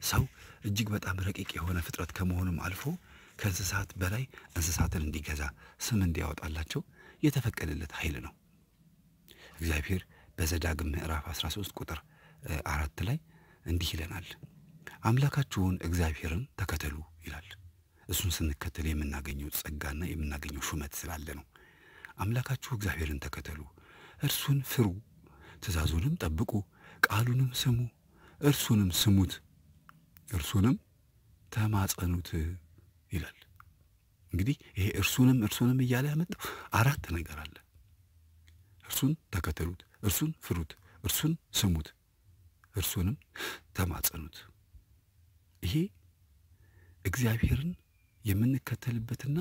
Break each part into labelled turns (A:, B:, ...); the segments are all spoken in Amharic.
A: ሰው እጅግ በጣም ረቂቅ የሆነ ፍጥረት ከመሆኑም አልፎ ከእንስሳት በላይ እንስሳትን እንዲገዛ ስም እንዲያወጣላቸው የተፈቀደለት ኃይል ነው። እግዚአብሔር በዘዳግም ምዕራፍ 13 ቁጥር አራት ላይ እንዲህ ይለናል፣ አምላካችሁን እግዚአብሔርን ተከተሉ ይላል። እሱን ስንከተል የምናገኘው ጸጋና የምናገኘው ሹመት ስላለ ነው። አምላካችሁ እግዚአብሔርን ተከተሉ፣ እርሱን ፍሩ፣ ትእዛዙንም ጠብቁ፣ ቃሉንም ስሙ፣ እርሱንም ስሙት፣ እርሱንም ተማጸኑት ይላል። እንግዲህ ይሄ እርሱንም እርሱንም እያለ ያመጣው አራት ነገር አለ። እርሱን ተከተሉት፣ እርሱን ፍሩት፣ እርሱን ስሙት፣ እርሱንም ተማጸኑት። ይሄ እግዚአብሔርን የምንከተልበትና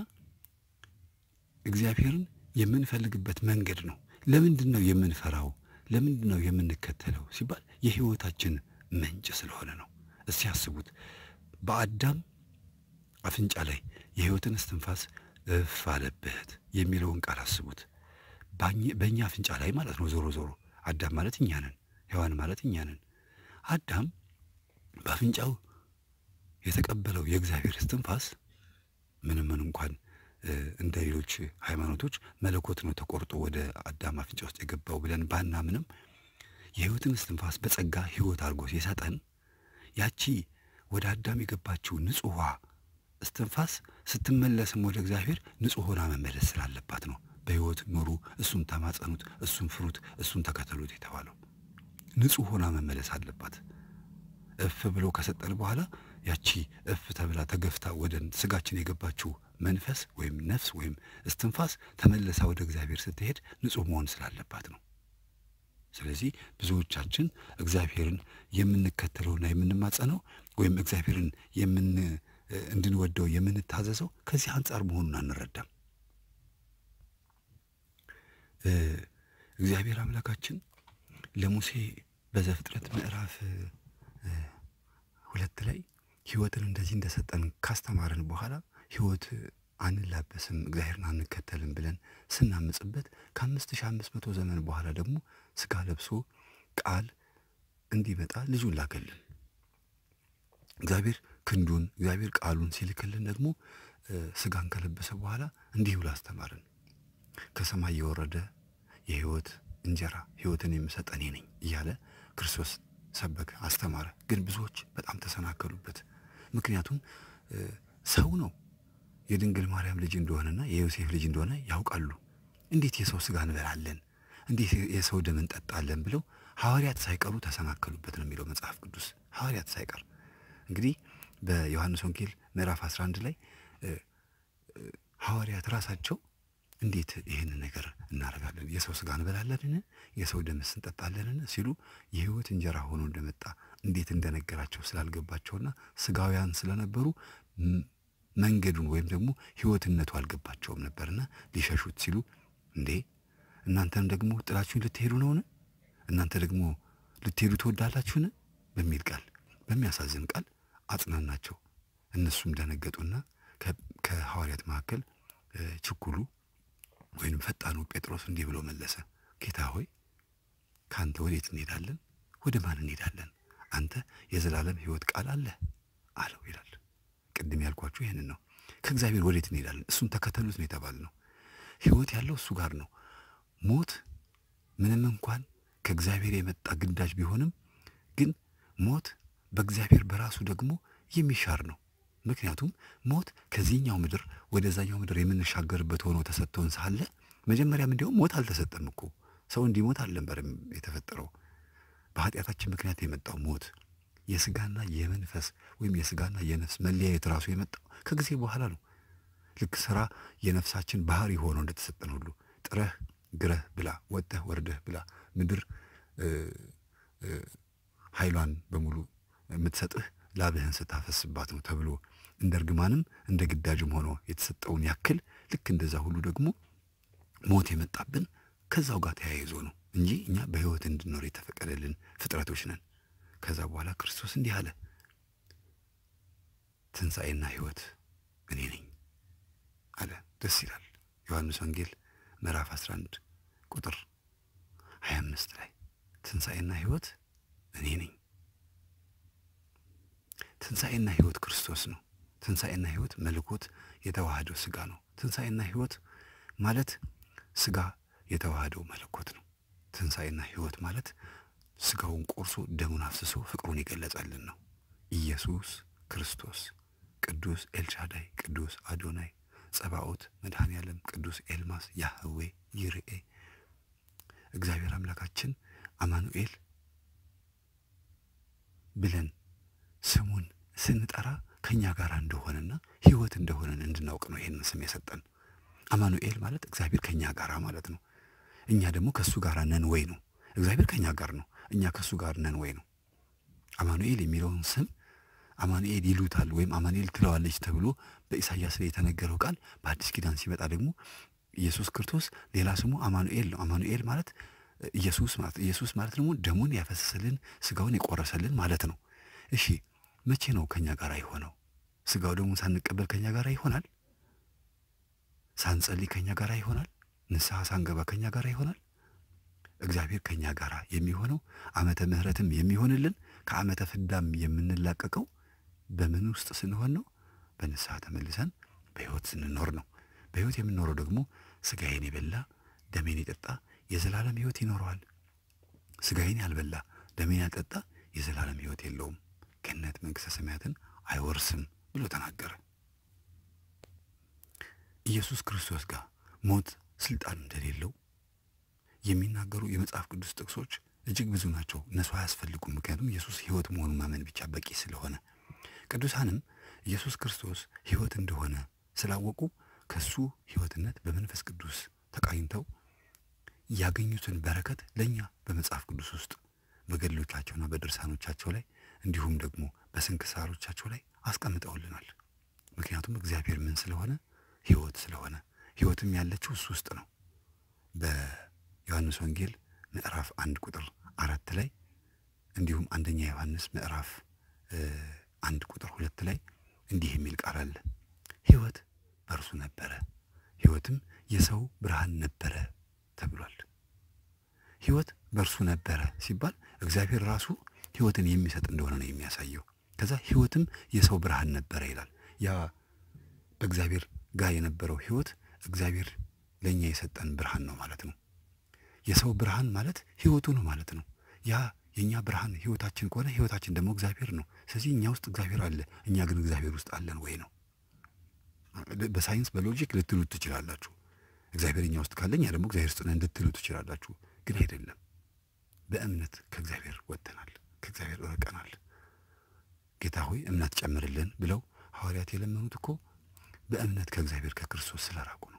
A: እግዚአብሔርን የምንፈልግበት መንገድ ነው። ለምንድን ነው የምንፈራው? ለምንድን ነው የምንከተለው ሲባል የሕይወታችን ምንጭ ስለሆነ ነው። እስቲ ያስቡት። በአዳም አፍንጫ ላይ የሕይወትን እስትንፋስ እፍ አለበት የሚለውን ቃል አስቡት። በእኛ አፍንጫ ላይ ማለት ነው። ዞሮ ዞሮ አዳም ማለት እኛ ነን፣ ሔዋን ማለት እኛ ነን። አዳም በአፍንጫው የተቀበለው የእግዚአብሔር እስትንፋስ ምንም ምን እንኳን እንደ ሌሎች ሃይማኖቶች መለኮት ነው ተቆርጦ ወደ አዳም አፍንጫ ውስጥ የገባው ብለን ባናምንም የሕይወትን እስትንፋስ በጸጋ ሕይወት አድርጎ ሲሰጠን ያቺ ወደ አዳም የገባችው ንጹሕ እስትንፋስ ስትመለስም ወደ እግዚአብሔር ንጹሕ ሆና መመለስ ስላለባት ነው በሕይወት ኑሩ፣ እሱን ተማጸኑት፣ እሱን ፍሩት፣ እሱን ተከተሉት የተባለው ንጹሕ ሆና መመለስ አለባት። እፍ ብሎ ከሰጠን በኋላ ያቺ እፍ ተብላ ተገፍታ ወደ ስጋችን የገባችው መንፈስ ወይም ነፍስ ወይም እስትንፋስ ተመልሳ ወደ እግዚአብሔር ስትሄድ ንጹሕ መሆን ስላለባት ነው። ስለዚህ ብዙዎቻችን እግዚአብሔርን የምንከተለውና የምንማጸነው ወይም እግዚአብሔርን የምን እንድንወደው የምንታዘዘው ከዚህ አንጻር መሆኑን አንረዳም። እግዚአብሔር አምላካችን ለሙሴ በዘፍጥረት ምዕራፍ ሁለት ላይ ሕይወትን እንደዚህ እንደሰጠን ካስተማረን በኋላ ሕይወት አንላበስም እግዚአብሔርን አንከተልም ብለን ስናምጽበት ከአምስት ሺህ አምስት መቶ ዘመን በኋላ ደግሞ ስጋ ለብሶ ቃል እንዲመጣ ልጁን ላከልን። እግዚአብሔር ክንዱን እግዚአብሔር ቃሉን ሲልክልን ደግሞ ስጋን ከለበሰ በኋላ እንዲህ ብሎ አስተማረን። ከሰማይ የወረደ የሕይወት እንጀራ ሕይወትን የምሰጥ እኔ ነኝ እያለ ክርስቶስ ሰበከ፣ አስተማረ። ግን ብዙዎች በጣም ተሰናከሉበት። ምክንያቱም ሰው ነው የድንግል ማርያም ልጅ እንደሆነና የዮሴፍ ልጅ እንደሆነ ያውቃሉ። እንዴት የሰው ስጋ እንበላለን? እንዴት የሰው ደም እንጠጣለን? ብለው ሐዋርያት ሳይቀሩ ተሰናከሉበት ነው የሚለው መጽሐፍ ቅዱስ። ሐዋርያት ሳይቀር እንግዲህ በዮሐንስ ወንጌል ምዕራፍ 11 ላይ ሐዋርያት ራሳቸው እንዴት ይህንን ነገር እናደርጋለን? የሰው ስጋ እንበላለንን? የሰው ደምስ እንጠጣለንን? ሲሉ የሕይወት እንጀራ ሆኖ እንደመጣ እንዴት እንደነገራቸው ስላልገባቸውና ስጋውያን ስለነበሩ መንገዱን ወይም ደግሞ ሕይወትነቱ አልገባቸውም ነበርና ሊሸሹት ሲሉ እንዴ እናንተም ደግሞ ጥላችሁን ልትሄዱ ነውን? እናንተ ደግሞ ልትሄዱ ትወዳላችሁን? በሚል ቃል በሚያሳዝን ቃል አጽናናቸው። እነሱም ደነገጡና ከሐዋርያት መካከል ችኩሉ ወይም ፈጣኑ ጴጥሮስ እንዲህ ብሎ መለሰ። ጌታ ሆይ ከአንተ ወዴት እንሄዳለን? ወደ ማን እንሄዳለን? አንተ የዘላለም ሕይወት ቃል አለህ አለው ይላል። ቅድም ያልኳችሁ ይህንን ነው። ከእግዚአብሔር ወዴት እንሄዳለን? እሱን ተከተሉት ነው የተባለ ነው። ሕይወት ያለው እሱ ጋር ነው። ሞት ምንም እንኳን ከእግዚአብሔር የመጣ ግዳጅ ቢሆንም ግን ሞት በእግዚአብሔር በራሱ ደግሞ የሚሻር ነው። ምክንያቱም ሞት ከዚህኛው ምድር ወደዛኛው ምድር የምንሻገርበት ሆኖ ተሰጥቶን ሳለ መጀመሪያም እንዲያውም ሞት አልተሰጠም እኮ ሰው እንዲሞት አልነበረም የተፈጠረው። በኃጢአታችን ምክንያት የመጣው ሞት የስጋና የመንፈስ ወይም የስጋና የነፍስ መለያየት ራሱ የመጣው ከጊዜ በኋላ ነው። ልክ ስራ የነፍሳችን ባህሪ ሆኖ እንደተሰጠን ሁሉ ጥረህ ግረህ ብላ፣ ወጥተህ ወርደህ ብላ፣ ምድር ኃይሏን በሙሉ የምትሰጥህ ላብህን ስታፈስባት ነው ተብሎ እንደ እርግማንም እንደ ግዳጅም ሆኖ የተሰጠውን ያክል ልክ እንደዛ ሁሉ ደግሞ ሞት የመጣብን ከዛው ጋር ተያይዞ ነው እንጂ እኛ በሕይወት እንድንኖር የተፈቀደልን ፍጥረቶች ነን። ከዛ በኋላ ክርስቶስ እንዲህ አለ፣ ትንሣኤና ሕይወት እኔ ነኝ አለ። ደስ ይላል። ዮሐንስ ወንጌል ምዕራፍ 11 ቁጥር 25 ላይ ትንሣኤና ሕይወት እኔ ነኝ። ትንሣኤና ሕይወት ክርስቶስ ነው። ትንሣኤና ሕይወት መለኮት የተዋህደው ሥጋ ነው። ትንሣኤና ሕይወት ማለት ሥጋ የተዋህደው መለኮት ነው። ትንሣኤና ሕይወት ማለት ሥጋውን ቆርሶ ደሙን አፍስሶ ፍቅሩን የገለጸልን ነው። ኢየሱስ ክርስቶስ ቅዱስ ኤልሻዳይ፣ ቅዱስ አዶናይ፣ ጸባኦት፣ መድኃኔ ዓለም፣ ቅዱስ ኤልማስ፣ ያህዌ፣ ይርኤ፣ እግዚአብሔር አምላካችን አማኑኤል ብለን ስሙን ስንጠራ ከእኛ ጋር እንደሆነና ሕይወት እንደሆነን እንድናውቅ ነው ይህንን ስም የሰጠን። አማኑኤል ማለት እግዚአብሔር ከእኛ ጋር ማለት ነው። እኛ ደግሞ ከእሱ ጋር ነን ወይ ነው። እግዚአብሔር ከእኛ ጋር ነው፣ እኛ ከእሱ ጋር ነን ወይ ነው። አማኑኤል የሚለውን ስም አማኑኤል ይሉታል ወይም አማኑኤል ትለዋለች ተብሎ በኢሳይያስ ላይ የተነገረው ቃል በአዲስ ኪዳን ሲመጣ ደግሞ ኢየሱስ ክርስቶስ ሌላ ስሙ አማኑኤል ነው። አማኑኤል ማለት ኢየሱስ ማለት ኢየሱስ ማለት ደግሞ ደሙን ያፈሰሰልን ስጋውን የቆረሰልን ማለት ነው። እሺ መቼ ነው ከኛ ጋር የሆነው? ስጋው ደግሞ ሳንቀበል ከኛ ጋር ይሆናል? ሳንጸልይ ከኛ ጋር ይሆናል? ንስሐ ሳንገባ ከኛ ጋር ይሆናል? እግዚአብሔር ከኛ ጋር የሚሆነው ዓመተ ምሕረትም የሚሆንልን ከዓመተ ፍዳም የምንላቀቀው በምን ውስጥ ስንሆን ነው? በንስሐ ተመልሰን በሕይወት ስንኖር ነው። በሕይወት የምንኖረው ደግሞ ስጋዬን የበላ ደሜን የጠጣ የዘላለም ሕይወት ይኖረዋል። ስጋዬን ያልበላ ደሜን ያልጠጣ የዘላለም ሕይወት የለውም፣ ገነት መንግሥተ ሰማያትን አይወርስም ብሎ ተናገረ። ኢየሱስ ክርስቶስ ጋር ሞት ስልጣን እንደሌለው የሚናገሩ የመጽሐፍ ቅዱስ ጥቅሶች እጅግ ብዙ ናቸው። እነሱ አያስፈልጉም። ምክንያቱም ኢየሱስ ሕይወት መሆኑን ማመን ብቻ በቂ ስለሆነ፣ ቅዱሳንም ኢየሱስ ክርስቶስ ሕይወት እንደሆነ ስላወቁ ከሱ ሕይወትነት በመንፈስ ቅዱስ ተቃኝተው ያገኙትን በረከት ለእኛ በመጽሐፍ ቅዱስ ውስጥ በገድሎቻቸውና በድርሳኖቻቸው ላይ እንዲሁም ደግሞ በስንክሳሮቻቸው ላይ አስቀምጠውልናል። ምክንያቱም እግዚአብሔር ምን ስለሆነ ሕይወት ስለሆነ ሕይወትም ያለችው እሱ ውስጥ ነው። በዮሐንስ ወንጌል ምዕራፍ አንድ ቁጥር አራት ላይ እንዲሁም አንደኛ ዮሐንስ ምዕራፍ አንድ ቁጥር ሁለት ላይ እንዲህ የሚል ቃል አለ። ሕይወት በእርሱ ነበረ፣ ሕይወትም የሰው ብርሃን ነበረ ተብሏል። ሕይወት በእርሱ ነበረ ሲባል እግዚአብሔር ራሱ ሕይወትን የሚሰጥ እንደሆነ ነው የሚያሳየው። ከዛ ሕይወትም የሰው ብርሃን ነበረ ይላል። ያ በእግዚአብሔር ጋር የነበረው ሕይወት እግዚአብሔር ለእኛ የሰጠን ብርሃን ነው ማለት ነው። የሰው ብርሃን ማለት ሕይወቱ ነው ማለት ነው። ያ የእኛ ብርሃን ሕይወታችን ከሆነ ሕይወታችን ደግሞ እግዚአብሔር ነው። ስለዚህ እኛ ውስጥ እግዚአብሔር አለ፣ እኛ ግን እግዚአብሔር ውስጥ አለን ወይ ነው። በሳይንስ በሎጂክ ልትሉት ትችላላችሁ። እግዚአብሔር እኛ ውስጥ ካለ እኛ ደግሞ እግዚአብሔር ውስጥ ነን ልትሉ ትችላላችሁ። ግን አይደለም። በእምነት ከእግዚአብሔር ወጥተናል፣ ከእግዚአብሔር እርቀናል። ጌታ ሆይ እምነት ጨምርልን ብለው ሐዋርያት የለመኑት እኮ በእምነት ከእግዚአብሔር ከክርስቶስ ስለራቁ ነው።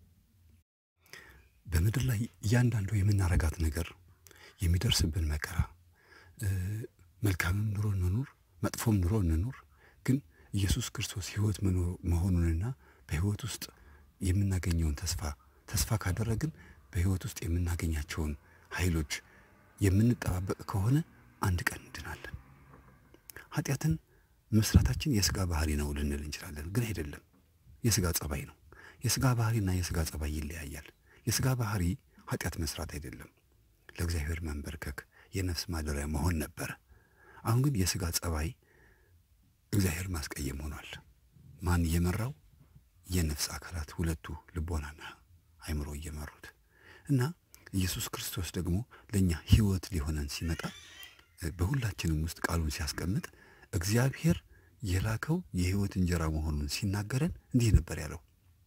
A: በምድር ላይ እያንዳንዱ የምናረጋት ነገር የሚደርስብን መከራ፣ መልካምም ኑሮ እንኑር፣ መጥፎም ኑሮ እንኑር፣ ግን ኢየሱስ ክርስቶስ ሕይወት መሆኑንና በሕይወት ውስጥ የምናገኘውን ተስፋ ተስፋ ካደረግን በሕይወት ውስጥ የምናገኛቸውን ኃይሎች የምንጠባበቅ ከሆነ አንድ ቀን እንድናለን። ኃጢአትን መስራታችን የሥጋ ባህሪ ነው ልንል እንችላለን፣ ግን አይደለም። የሥጋ ጸባይ ነው። የሥጋ ባህሪና የሥጋ ጸባይ ይለያያል። የሥጋ ባህሪ ኃጢአት መስራት አይደለም፣ ለእግዚአብሔር መንበርከክ፣ የነፍስ ማደሪያ መሆን ነበረ። አሁን ግን የሥጋ ጸባይ እግዚአብሔር ማስቀየም ሆኗል። ማን እየመራው? የነፍስ አካላት ሁለቱ ልቦናና አይምሮ እየመሩት እና ኢየሱስ ክርስቶስ ደግሞ ለእኛ ሕይወት ሊሆነን ሲመጣ በሁላችንም ውስጥ ቃሉን ሲያስቀምጥ እግዚአብሔር የላከው የሕይወት እንጀራ መሆኑን ሲናገረን እንዲህ ነበር ያለው፣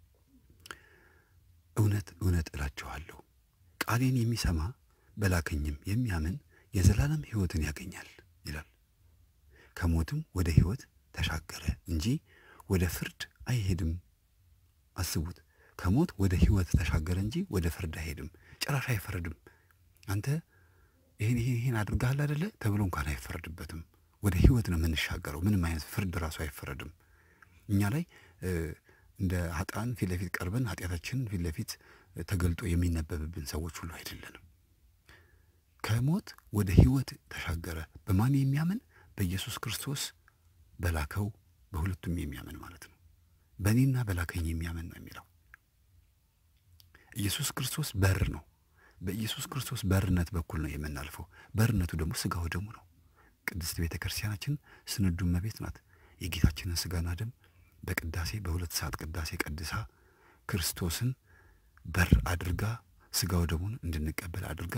A: እውነት እውነት እላችኋለሁ ቃሌን የሚሰማ በላከኝም የሚያምን የዘላለም ሕይወትን ያገኛል ይላል። ከሞትም ወደ ሕይወት ተሻገረ እንጂ ወደ ፍርድ አይሄድም። አስቡት፣ ከሞት ወደ ሕይወት ተሻገረ እንጂ ወደ ፍርድ አይሄድም። ጭራሽ አይፈረድም። አንተ ይህን ይህን ይህን አድርገሃል አደለ ተብሎ እንኳን አይፈረድበትም። ወደ ሕይወት ነው የምንሻገረው። ምንም አይነት ፍርድ ራሱ አይፈረድም። እኛ ላይ እንደ ኃጥአን ፊት ለፊት ቀርበን ኃጢአታችንን ፊት ለፊት ተገልጦ የሚነበብብን ሰዎች ሁሉ አይደለንም። ከሞት ወደ ሕይወት ተሻገረ። በማን የሚያምን? በኢየሱስ ክርስቶስ በላከው በሁለቱም የሚያምን ማለት ነው። በእኔና በላከኝ የሚያምን ነው የሚለው። ኢየሱስ ክርስቶስ በር ነው። በኢየሱስ ክርስቶስ በርነት በኩል ነው የምናልፈው። በርነቱ ደግሞ ሥጋው ደሙ ነው። ቅድስት ቤተ ክርስቲያናችን ስንዱ እመቤት ናት። የጌታችንን ስጋና ደም በቅዳሴ በሁለት ሰዓት ቅዳሴ ቀድሳ ክርስቶስን በር አድርጋ ስጋው ደሙን እንድንቀበል አድርጋ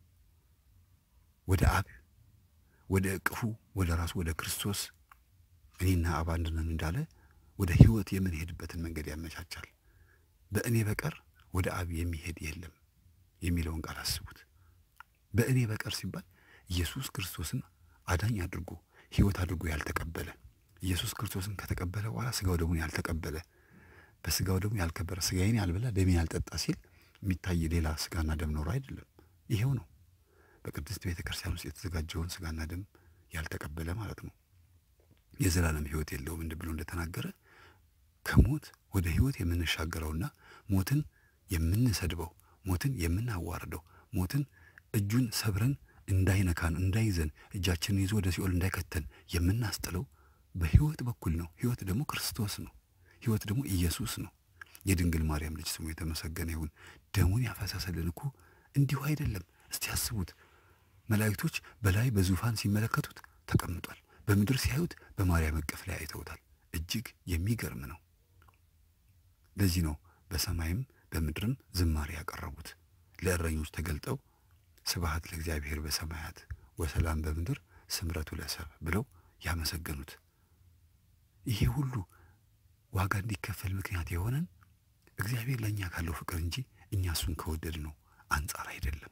A: ወደ አብ ወደ እቅፉ ወደ ራሱ ወደ ክርስቶስ እኔና አብ አንድ ነን እንዳለ ወደ ሕይወት የምንሄድበትን መንገድ ያመቻቻል። በእኔ በቀር ወደ አብ የሚሄድ የለም የሚለውን ቃል አስቡት። በእኔ በቀር ሲባል ኢየሱስ ክርስቶስን አዳኝ አድርጎ ሕይወት አድርጎ ያልተቀበለ ኢየሱስ ክርስቶስን ከተቀበለ በኋላ ስጋው ደሙን ያልተቀበለ በስጋው ደግሞ ያልከበረ ስጋዬን ያልበላ ደሜን ያልጠጣ ሲል የሚታይ ሌላ ስጋና ደም ኖሮ አይደለም። ይሄው ነው በቅድስት ቤተ ክርስቲያን ውስጥ የተዘጋጀውን ስጋና ደም ያልተቀበለ ማለት ነው። የዘላለም ሕይወት የለውም እንድ ብሎ እንደተናገረ ከሞት ወደ ሕይወት የምንሻገረውና ሞትን የምንሰድበው ሞትን የምናዋርደው ሞትን እጁን ሰብረን እንዳይነካን እንዳይዘን እጃችንን ይዞ ወደ ሲኦል እንዳይከተን የምናስጥለው በሕይወት በኩል ነው። ሕይወት ደግሞ ክርስቶስ ነው። ሕይወት ደግሞ ኢየሱስ ነው። የድንግል ማርያም ልጅ ስሙ የተመሰገነ ይሁን። ደሙን ያፈሰሰልን እኮ እንዲሁ አይደለም። እስቲ ያስቡት። መላእክቶች በላይ በዙፋን ሲመለከቱት ተቀምጧል። በምድር ሲያዩት በማርያም እቅፍ ላይ አይተውታል። እጅግ የሚገርም ነው። ለዚህ ነው በሰማይም በምድርም ዝማሬ ያቀረቡት። ለእረኞች ተገልጠው ስብሐት ለእግዚአብሔር በሰማያት ወሰላም በምድር ስምረቱ ለሰብ ብለው ያመሰገኑት። ይሄ ሁሉ ዋጋ እንዲከፈል ምክንያት የሆነን እግዚአብሔር ለእኛ ካለው ፍቅር እንጂ እኛ እሱን ከወደድ ነው አንጻር አይደለም።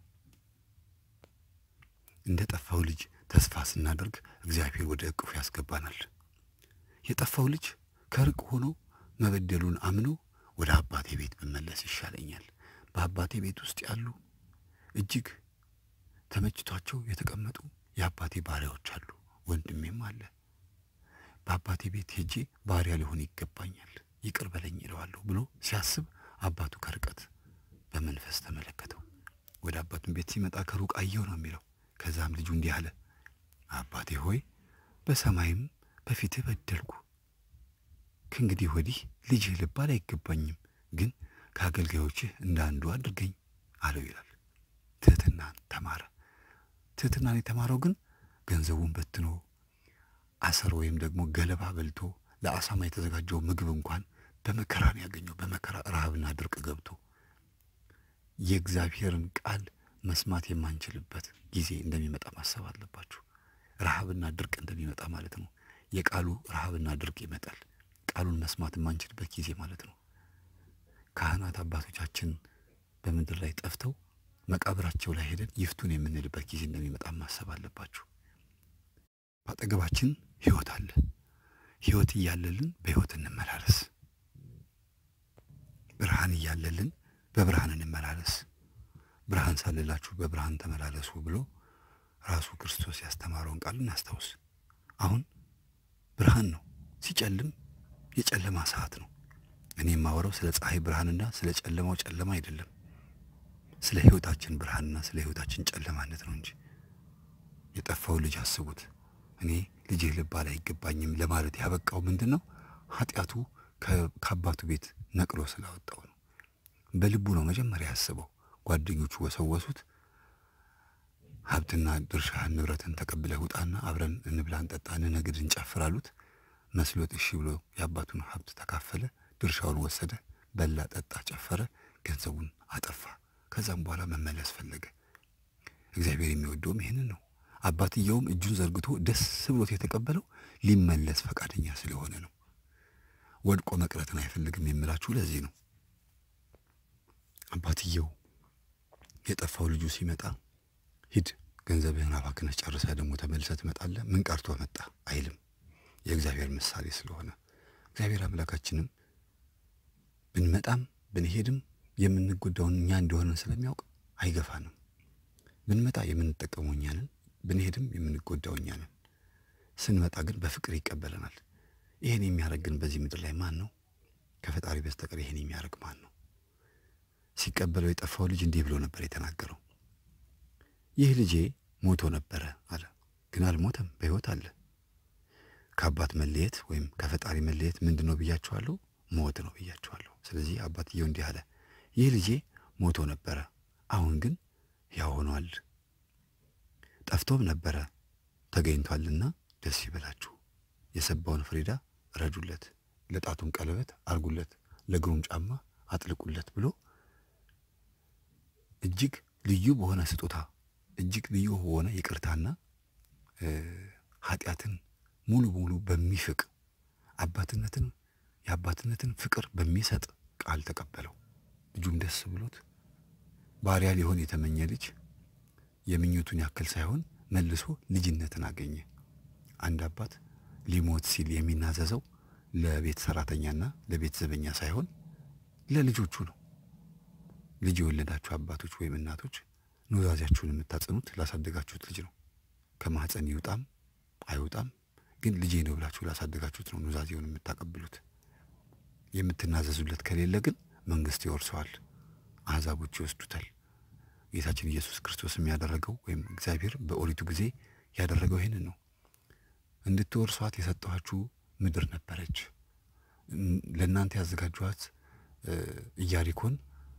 A: እንደ ጠፋው ልጅ ተስፋ ስናደርግ እግዚአብሔር ወደ እቅፉ ያስገባናል። የጠፋው ልጅ ከርቅ ሆኖ መበደሉን አምኖ ወደ አባቴ ቤት ብመለስ ይሻለኛል። በአባቴ ቤት ውስጥ ያሉ እጅግ ተመችቷቸው የተቀመጡ የአባቴ ባሪያዎች አሉ፣ ወንድሜም አለ። በአባቴ ቤት ሄጄ ባሪያ ሊሆን ይገባኛል፣ ይቅር በለኝ ይለዋለሁ ብሎ ሲያስብ አባቱ ከርቀት በመንፈስ ተመለከተው። ወደ አባቱን ቤት ሲመጣ ከሩቅ አየው ነው የሚለው። ከዛም ልጁ እንዲህ አለ፣ አባቴ ሆይ በሰማይም በፊትህ በደልኩ፣ ከእንግዲህ ወዲህ ልጅህ ልባል አይገባኝም፣ ግን ከአገልጋዮችህ እንደ አንዱ አድርገኝ አለው ይላል። ትሕትናን ተማረ። ትሕትናን የተማረው ግን ገንዘቡን በትኖ አሰር ወይም ደግሞ ገለባ በልቶ ለአሳማ የተዘጋጀው ምግብ እንኳን በመከራ ነው ያገኘው። በመከራ ረሃብና ድርቅ ገብቶ የእግዚአብሔርን ቃል መስማት የማንችልበት ጊዜ እንደሚመጣ ማሰብ አለባችሁ። ረሃብና ድርቅ እንደሚመጣ ማለት ነው። የቃሉ ረሃብና ድርቅ ይመጣል። ቃሉን መስማት የማንችልበት ጊዜ ማለት ነው። ካህናት አባቶቻችን በምድር ላይ ጠፍተው መቃብራቸው ላይ ሄደን ይፍቱን የምንልበት ጊዜ እንደሚመጣ ማሰብ አለባችሁ። በአጠገባችን ሕይወት አለ። ሕይወት እያለልን በሕይወት እንመላለስ። ብርሃን እያለልን በብርሃን እንመላለስ። ብርሃን ሳለላችሁ በብርሃን ተመላለሱ ብሎ ራሱ ክርስቶስ ያስተማረውን ቃል እናስታውስ። አሁን ብርሃን ነው፣ ሲጨልም የጨለማ ሰዓት ነው። እኔ የማወራው ስለ ፀሐይ ብርሃንና ስለ ጨለማው ጨለማ አይደለም፣ ስለ ሕይወታችን ብርሃንና ስለ ሕይወታችን ጨለማነት ነው እንጂ የጠፋው ልጅ አስቡት። እኔ ልጅህ ልባል አይገባኝም ለማለት ያበቃው ምንድን ነው? ኃጢአቱ ከአባቱ ቤት ነቅሎ ስላወጣው ነው። በልቡ ነው መጀመሪያ ያስበው። ጓደኞቹ ወሰወሱት። ሀብትና ድርሻህን ንብረትን ተቀብለህ ውጣና አብረን እንብላ፣ እንጠጣ፣ እንነግድ፣ እንጨፍር አሉት። መስሎት እሺ ብሎ የአባቱን ሀብት ተካፈለ። ድርሻውን ወሰደ፣ በላ፣ ጠጣ፣ ጨፈረ፣ ገንዘቡን አጠፋ። ከዛም በኋላ መመለስ ፈለገ። እግዚአብሔር የሚወደውም ይህንን ነው። አባትየውም እጁን ዘርግቶ ደስ ብሎት የተቀበለው ሊመለስ ፈቃደኛ ስለሆነ ነው። ወድቆ መቅረትን አይፈልግም የምላችሁ ለዚህ ነው። አባትየው የጠፋው ልጁ ሲመጣ ሂድ ገንዘብህን አባክነህ ጨርሰህ ደግሞ ተመልሰህ ትመጣለህ፣ ምን ቀርቶ መጣ አይልም። የእግዚአብሔር ምሳሌ ስለሆነ እግዚአብሔር አምላካችንም ብንመጣም ብንሄድም የምንጎዳውን እኛ እንደሆነን ስለሚያውቅ አይገፋንም። ብንመጣ የምንጠቀመው እኛ ነን፣ ብንሄድም የምንጎዳው እኛ ነን። ስንመጣ ግን በፍቅር ይቀበለናል። ይህን የሚያደርግ ግን በዚህ ምድር ላይ ማን ነው? ከፈጣሪ በስተቀር ይህን የሚያደርግ ማን ነው? ሲቀበለው የጠፋው ልጅ እንዲህ ብሎ ነበር የተናገረው። ይህ ልጄ ሞቶ ነበረ አለ፣ ግን አልሞተም፣ በሕይወት አለ። ከአባት መለየት ወይም ከፈጣሪ መለየት ምንድን ነው ብያችኋለሁ? ሞት ነው ብያችኋለሁ። ስለዚህ አባትየው እንዲህ አለ፣ ይህ ልጄ ሞቶ ነበረ፣ አሁን ግን ያው ሆኗል። ጠፍቶም ነበረ ተገኝቷልና ደስ ይበላችሁ። የሰባውን ፍሪዳ ረዱለት፣ ለጣቱም ቀለበት አርጉለት፣ ለእግሩም ጫማ አጥልቁለት ብሎ እጅግ ልዩ በሆነ ስጦታ እጅግ ልዩ በሆነ ይቅርታና ኃጢአትን ሙሉ በሙሉ በሚፍቅ አባትነትን የአባትነትን ፍቅር በሚሰጥ ቃል ተቀበለው። ልጁም ደስ ብሎት ባሪያ ሊሆን የተመኘ ልጅ የምኞቱን ያክል ሳይሆን መልሶ ልጅነትን አገኘ። አንድ አባት ሊሞት ሲል የሚናዘዘው ለቤት ሰራተኛና ለቤት ዘበኛ ሳይሆን ለልጆቹ ነው። ልጅ የወለዳችሁ አባቶች ወይም እናቶች ኑዛዜያችሁን የምታጸኑት ላሳደጋችሁት ልጅ ነው። ከማህፀን ይውጣም አይውጣም ግን ልጄ ነው ብላችሁ ላሳደጋችሁት ነው ኑዛዜውን የምታቀብሉት። የምትናዘዙለት ከሌለ ግን መንግስት ይወርሰዋል፣ አሕዛቦች ይወስዱታል። ጌታችን ኢየሱስ ክርስቶስ የሚያደረገው ወይም እግዚአብሔር በኦሪቱ ጊዜ ያደረገው ይህንን ነው። እንድትወርሷት የሰጠኋችሁ ምድር ነበረች። ለእናንተ ያዘጋጇት ኢያሪኮን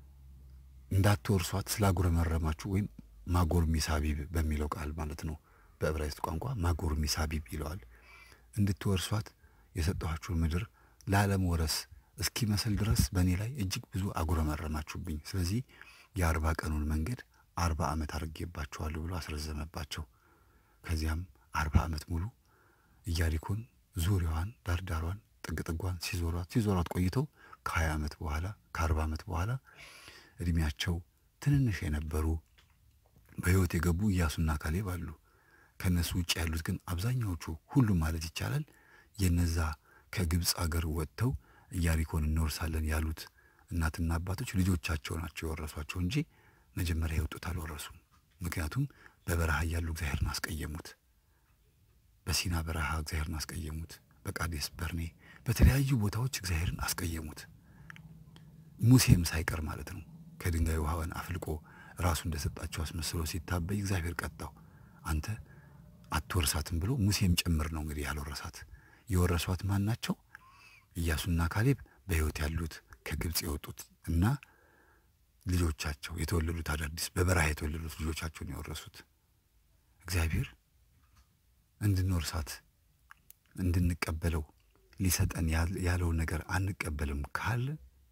A: እንዳትወርሷት ስላጉረመረማችሁ ወይም ማጎር ሚሳቢብ በሚለው ቃል ማለት ነው። በዕብራይስጥ ቋንቋ ማጎር ሚሳቢብ ይለዋል። እንድትወርሷት የሰጠኋችሁ ምድር ለዓለም ወረስ እስኪመስል ድረስ በእኔ ላይ እጅግ ብዙ አጉረመረማችሁብኝ። ስለዚህ የአርባ ቀኑን መንገድ አርባ ዓመት አድርጌባችኋለሁ ብሎ አስረዘመባቸው። ከዚያም አርባ ዓመት ሙሉ ኢያሪኮን ዙሪያዋን ዳርዳሯን ጥግጥጓን ሲዞሯት ሲዞሯት ቆይተው ከሀያ ዓመት በኋላ ከአርባ ዓመት በኋላ እድሜያቸው ትንንሽ የነበሩ በሕይወት የገቡ ኢያሱና ካሌብ አሉ። ከእነሱ ውጭ ያሉት ግን አብዛኛዎቹ ሁሉም ማለት ይቻላል የነዛ ከግብፅ አገር ወጥተው ኢያሪኮን እንወርሳለን ያሉት እናትና አባቶች ልጆቻቸው ናቸው የወረሷቸው እንጂ መጀመሪያ የወጡት አልወረሱም። ምክንያቱም በበረሃ እያሉ እግዚአብሔርን አስቀየሙት። በሲና በረሃ እግዚአብሔርን አስቀየሙት። በቃዴስ በርኔ በተለያዩ ቦታዎች እግዚአብሔርን አስቀየሙት። ሙሴም ሳይቀር ማለት ነው። ከድንጋይ ውሃውን አፍልቆ ራሱ እንደሰጣቸው አስመስሎ ሲታበይ እግዚአብሔር ቀጣው። አንተ አትወርሳትም ብሎ ሙሴም ጭምር ነው እንግዲህ ያልወረሳት። የወረሷት ማን ናቸው? ኢያሱና ካሌብ በሕይወት ያሉት ከግብፅ የወጡት እና ልጆቻቸው የተወለዱት አዳዲስ በበረሃ የተወለዱት ልጆቻቸውን የወረሱት። እግዚአብሔር እንድንወርሳት እንድንቀበለው ሊሰጠን ያለውን ነገር አንቀበልም ካለ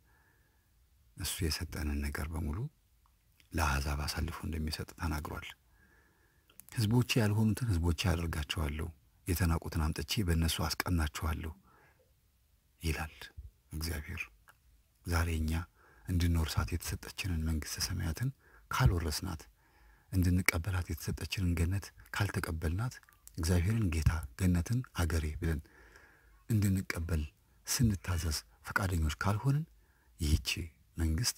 A: እሱ የሰጠንን ነገር በሙሉ ለአሕዛብ አሳልፎ እንደሚሰጥ ተናግሯል። ሕዝቦቼ ያልሆኑትን ሕዝቦቼ አደርጋቸዋለሁ፣ የተናቁትን አምጥቼ በእነሱ አስቀናቸዋለሁ ይላል እግዚአብሔር። ዛሬ እኛ እንድንወርሳት የተሰጠችንን መንግሥተ ሰማያትን ካልወረስናት፣ እንድንቀበላት የተሰጠችንን ገነት ካልተቀበልናት፣ እግዚአብሔርን ጌታ ገነትን አገሬ ብለን እንድንቀበል ስንታዘዝ ፈቃደኞች ካልሆንን ይህቺ መንግስት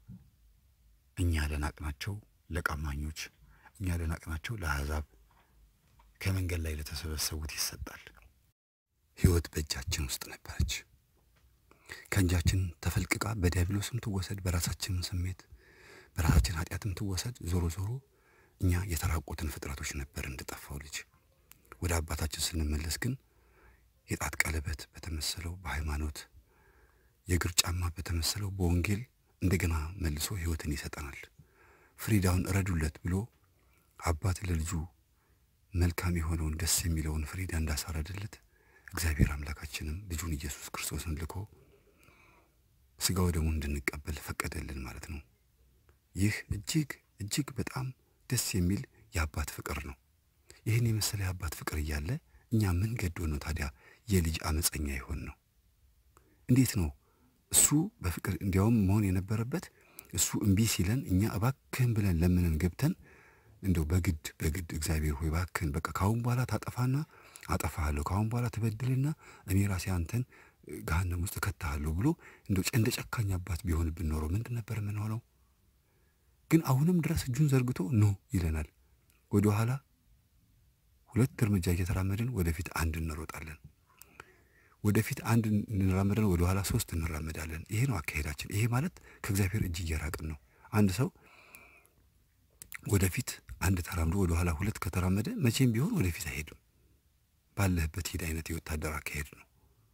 A: እኛ ለናቅናቸው ለቀማኞች፣ እኛ ለናቅናቸው ለአሕዛብ ከመንገድ ላይ ለተሰበሰቡት ይሰጣል። ሕይወት በእጃችን ውስጥ ነበረች። ከእጃችን ተፈልቅቃ በዲያብሎስም ትወሰድ፣ በራሳችንም ስሜት በራሳችን ኃጢአትም ትወሰድ። ዞሮ ዞሮ እኛ የተራቆትን ፍጥረቶች ነበር እንደጠፋው ልጅ። ወደ አባታችን ስንመለስ ግን የጣት ቀለበት በተመሰለው በሃይማኖት የእግር ጫማ በተመሰለው በወንጌል እንደገና መልሶ ሕይወትን ይሰጠናል። ፍሪዳውን እረዱለት ብሎ አባት ለልጁ መልካም የሆነውን ደስ የሚለውን ፍሪዳ እንዳሳረደለት እግዚአብሔር አምላካችንም ልጁን ኢየሱስ ክርስቶስን ልኮ ሥጋው ደግሞ እንድንቀበል ፈቀደልን ማለት ነው። ይህ እጅግ እጅግ በጣም ደስ የሚል የአባት ፍቅር ነው። ይህን የመሰለ የአባት ፍቅር እያለ እኛ ምን ገዶ ነው ታዲያ የልጅ አመፀኛ ይሆን ነው? እንዴት ነው እሱ በፍቅር እንዲያውም መሆን የነበረበት እሱ እምቢ ሲለን እኛ እባክህን ብለን ለምንን ገብተን እንደው በግድ በግድ እግዚአብሔር ሆይ እባክህን በቃ ካሁን በኋላ ታጠፋና አጠፋሃለሁ ካሁን በኋላ ትበድልና እኔ ራሴ አንተን ገሃነም ውስጥ እከትሃለሁ ብሎ እንደው እንደ ጨካኝ አባት ቢሆንብን ኖሮ ምንድን ነበር የምንሆነው? ግን አሁንም ድረስ እጁን ዘርግቶ ኖ ይለናል። ወደ ኋላ ሁለት እርምጃ እየተራመድን ወደፊት አንድ እንሮጣለን። ወደፊት አንድ እንራመዳለን፣ ወደ ኋላ ሶስት እንራመዳለን። ይሄ ነው አካሄዳችን። ይሄ ማለት ከእግዚአብሔር እጅ እየራቅን ነው። አንድ ሰው ወደፊት አንድ ተራምዶ ወደ ኋላ ሁለት ከተራመደ መቼም ቢሆን ወደፊት አይሄድም። ባለህበት ሂድ አይነት የወታደር አካሄድ ነው።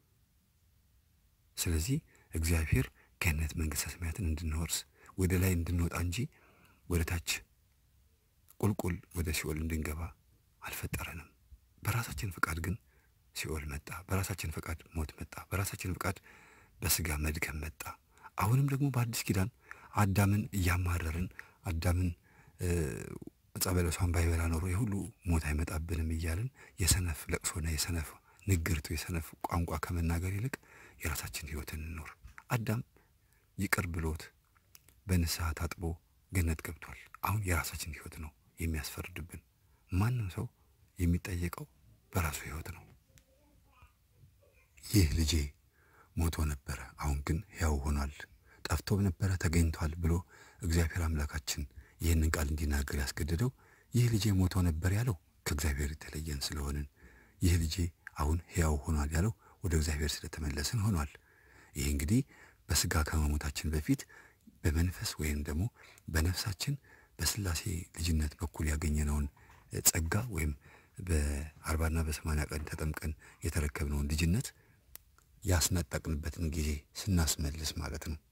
A: ስለዚህ እግዚአብሔር ገነት መንግሥተ ሰማያትን እንድንወርስ ወደ ላይ እንድንወጣ እንጂ ወደ ታች ቁልቁል ወደ ሲኦል እንድንገባ አልፈጠረንም። በራሳችን ፍቃድ ግን ሲኦል መጣ። በራሳችን ፈቃድ ሞት መጣ። በራሳችን ፈቃድ በስጋ መድከም መጣ። አሁንም ደግሞ በአዲስ ኪዳን አዳምን እያማረርን አዳምን ዕፀ በለሷን ባይበላ ኖሮ የሁሉ ሞት አይመጣብንም እያልን የሰነፍ ለቅሶና የሰነፍ ንግርቱ የሰነፍ ቋንቋ ከመናገር ይልቅ የራሳችን ሕይወት እንኖር። አዳም ይቅር ብሎት በንስሐ ታጥቦ ገነት ገብቷል። አሁን የራሳችን ሕይወት ነው የሚያስፈርድብን። ማንም ሰው የሚጠየቀው በራሱ ሕይወት ነው። ይህ ልጄ ሞቶ ነበረ፣ አሁን ግን ሕያው ሆኗል፣ ጠፍቶም ነበረ ተገኝቷል ብሎ እግዚአብሔር አምላካችን ይህንን ቃል እንዲናገር ያስገደደው ይህ ልጄ ሞቶ ነበር ያለው ከእግዚአብሔር የተለየን ስለሆንን፣ ይህ ልጄ አሁን ሕያው ሆኗል ያለው ወደ እግዚአብሔር ስለተመለስን ሆኗል። ይህ እንግዲህ በስጋ ከመሞታችን በፊት በመንፈስ ወይም ደግሞ በነፍሳችን በስላሴ ልጅነት በኩል ያገኘነውን ጸጋ ወይም በአርባና በሰማንያ ቀን ተጠምቀን የተረከብነውን ልጅነት ያስነጠቅንበትን ጊዜ ስናስመልስ ማለት ነው።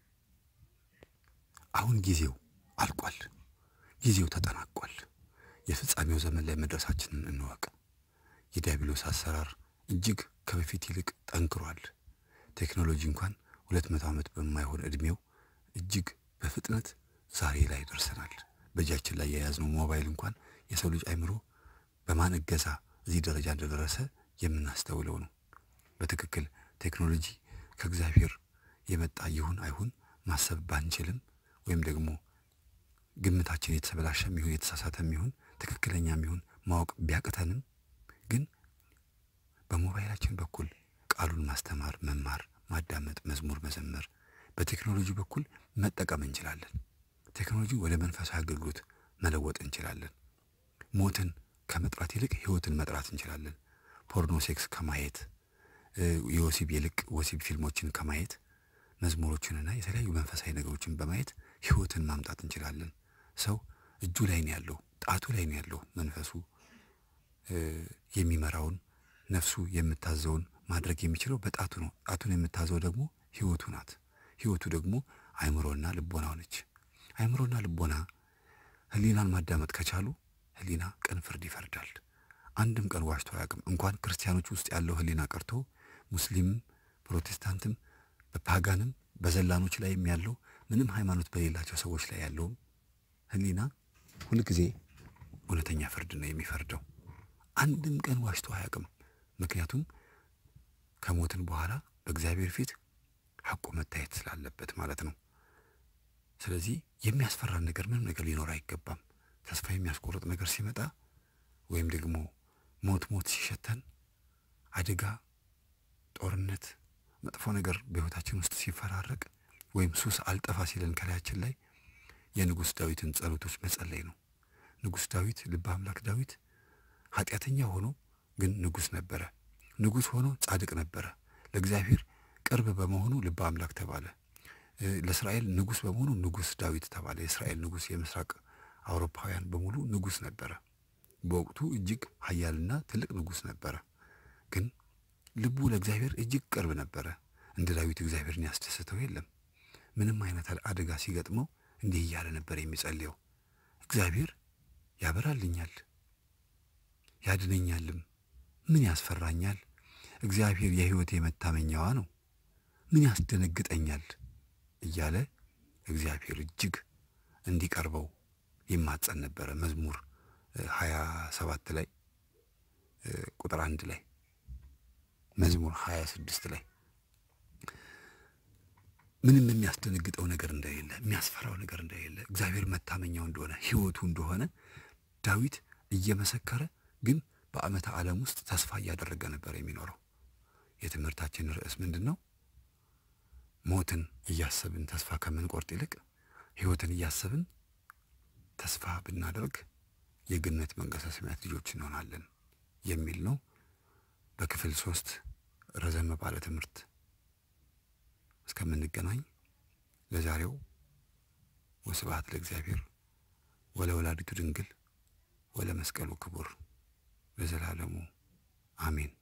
A: አሁን ጊዜው አልቋል። ጊዜው ተጠናቋል። የፍጻሜው ዘመን ላይ መድረሳችንን እንወቅ። የዲያብሎስ አሰራር እጅግ ከበፊት ይልቅ ጠንክሯል። ቴክኖሎጂ እንኳን ሁለት መቶ ዓመት በማይሆን ዕድሜው እጅግ በፍጥነት ዛሬ ላይ ደርሰናል። በእጃችን ላይ የያዝነው ሞባይል እንኳን የሰው ልጅ አይምሮ በማን እገዛ እዚህ ደረጃ እንደደረሰ የምናስተውለው ነው። በትክክል ቴክኖሎጂ ከእግዚአብሔር የመጣ ይሁን አይሁን ማሰብ ባንችልም ወይም ደግሞ ግምታችን የተበላሸም ይሁን የተሳሳተም ይሁን ትክክለኛም ይሁን ማወቅ ቢያቅተንም ግን በሞባይላችን በኩል ቃሉን ማስተማር፣ መማር፣ ማዳመጥ፣ መዝሙር መዘመር በቴክኖሎጂ በኩል መጠቀም እንችላለን። ቴክኖሎጂ ወደ መንፈሳዊ አገልግሎት መለወጥ እንችላለን። ሞትን ከመጥራት ይልቅ ሕይወትን መጥራት እንችላለን። ፖርኖ ሴክስ ከማየት የወሲብ የልቅ ወሲብ ፊልሞችን ከማየት መዝሙሮችንና የተለያዩ መንፈሳዊ ነገሮችን በማየት ሕይወትን ማምጣት እንችላለን። ሰው እጁ ላይ ነው ያለው፣ ጣቱ ላይ ነው ያለው። መንፈሱ የሚመራውን ነፍሱ የምታዘውን ማድረግ የሚችለው በጣቱ ነው። ጣቱን የምታዘው ደግሞ ሕይወቱ ናት። ሕይወቱ ደግሞ አእምሮና ልቦናው ነች። አእምሮና ልቦና ሕሊናን ማዳመጥ ከቻሉ ሕሊና ቀን ፍርድ ይፈርዳል። አንድም ቀን ዋሽቶ አያውቅም። እንኳን ክርስቲያኖች ውስጥ ያለው ሕሊና ቀርቶ ሙስሊምም ፕሮቴስታንትም በፓጋንም በዘላኖች ላይም ያለው ምንም ሃይማኖት በሌላቸው ሰዎች ላይ ያለውም ሕሊና ሁልጊዜ እውነተኛ ፍርድ ነው የሚፈርደው። አንድም ቀን ዋሽቶ አያውቅም። ምክንያቱም ከሞትን በኋላ በእግዚአብሔር ፊት ሐቁ መታየት ስላለበት ማለት ነው። ስለዚህ የሚያስፈራን ነገር ምንም ነገር ሊኖር አይገባም። ተስፋ የሚያስቆርጥ ነገር ሲመጣ ወይም ደግሞ ሞት ሞት ሲሸተን አደጋ፣ ጦርነት፣ መጥፎ ነገር በሕይወታችን ውስጥ ሲፈራረቅ ወይም ሱስ አልጠፋ ሲለን ከላያችን ላይ የንጉሥ ዳዊትን ጸሎቶች መጸለይ ነው። ንጉሥ ዳዊት ልበ አምላክ ዳዊት ኃጢአተኛ ሆኖ ግን ንጉሥ ነበረ። ንጉሥ ሆኖ ጻድቅ ነበረ። ለእግዚአብሔር ቅርብ በመሆኑ ልበ አምላክ ተባለ። ለእስራኤል ንጉሥ በመሆኑ ንጉሥ ዳዊት ተባለ። የእስራኤል ንጉሥ የምስራቅ አውሮፓውያን በሙሉ ንጉሥ ነበረ። በወቅቱ እጅግ ኃያልና ትልቅ ንጉሥ ነበረ። ግን ልቡ ለእግዚአብሔር እጅግ ቅርብ ነበረ። እንደ ዳዊት እግዚአብሔርን ያስደስተው የለም። ምንም አይነት አደጋ ሲገጥመው እንዲህ እያለ ነበር የሚጸልየው፣ እግዚአብሔር ያበራልኛል፣ ያድነኛልም፣ ምን ያስፈራኛል? እግዚአብሔር የሕይወቴ መታመኛዋ ነው፣ ምን ያስደነግጠኛል? እያለ እግዚአብሔር እጅግ እንዲቀርበው ይማጸን ነበረ። መዝሙር ሀያ ሰባት ላይ ቁጥር አንድ ላይ መዝሙር ሀያ ስድስት ላይ ምንም የሚያስደነግጠው ነገር እንደሌለ የሚያስፈራው ነገር እንደሌለ እግዚአብሔር መታመኛው እንደሆነ ሕይወቱ እንደሆነ ዳዊት እየመሰከረ ግን በዓመተ ዓለም ውስጥ ተስፋ እያደረገ ነበር የሚኖረው። የትምህርታችን ርዕስ ምንድን ነው? ሞትን እያሰብን ተስፋ ከምንቆርጥ ይልቅ ሕይወትን እያሰብን ተስፋ ብናደርግ የገነት መንግሥተ ሰማያት ልጆች እንሆናለን የሚል ነው። በክፍል ሶስት ረዘም ባለ ትምህርት እስከምንገናኝ ለዛሬው ወስብሐት ለእግዚአብሔር ወለወላዲቱ ድንግል ወለመስቀሉ ክቡር ለዘላለሙ አሜን።